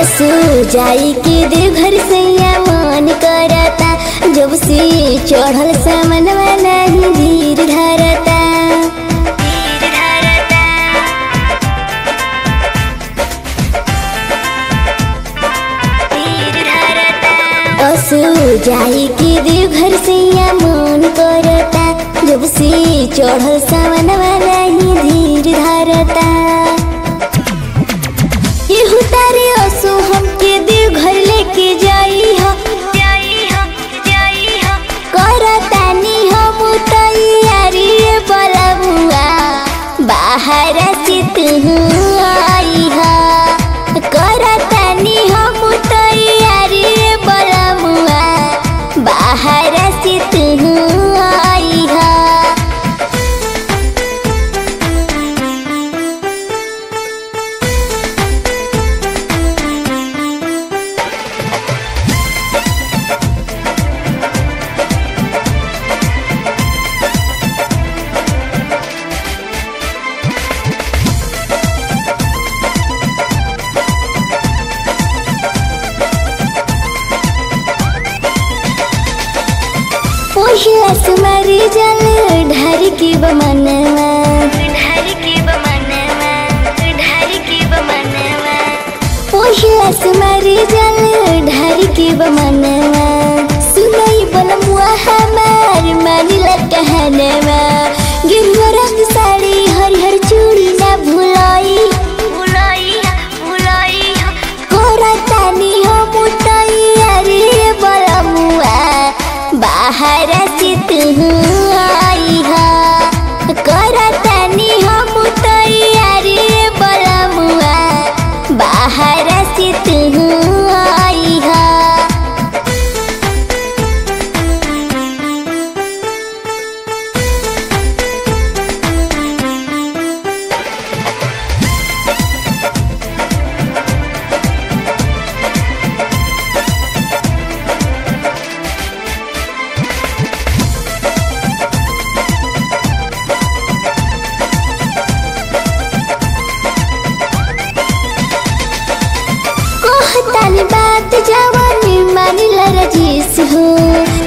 असो जाई के देवघर सैया मन करता जब से चढ़ल सामन नहीं धीर धरता असो जाई के देवघर सैया मन करता जब से चढ़ल सामन नहीं धीर धरता केहू तारे असो हमके देवघर लेके जाई हो करतानी हम तैयारी बलमुआ बाहर से तू आई हा करतानी हम तैयारी बलमुआ बाहर से तू आई हा पहिला सुमारी जल ढार के बमनवा ढार के बमनवा ढार के बमनवा पहिला सुमारी जल ढार के बमनवा सुनाई बनमुआ हमार मानिला कहनवा गिरवा रंग साड़ी हरिहर चूड़ी ना भुलाई भुलाई भुलाई करतानी हम तैयारी बलमुआ बाहर से तू आई हा करतानी हम तैयारी बलमुआ बाहर से तू आई हा कहतानी बात जवानी मानिला रजीस हो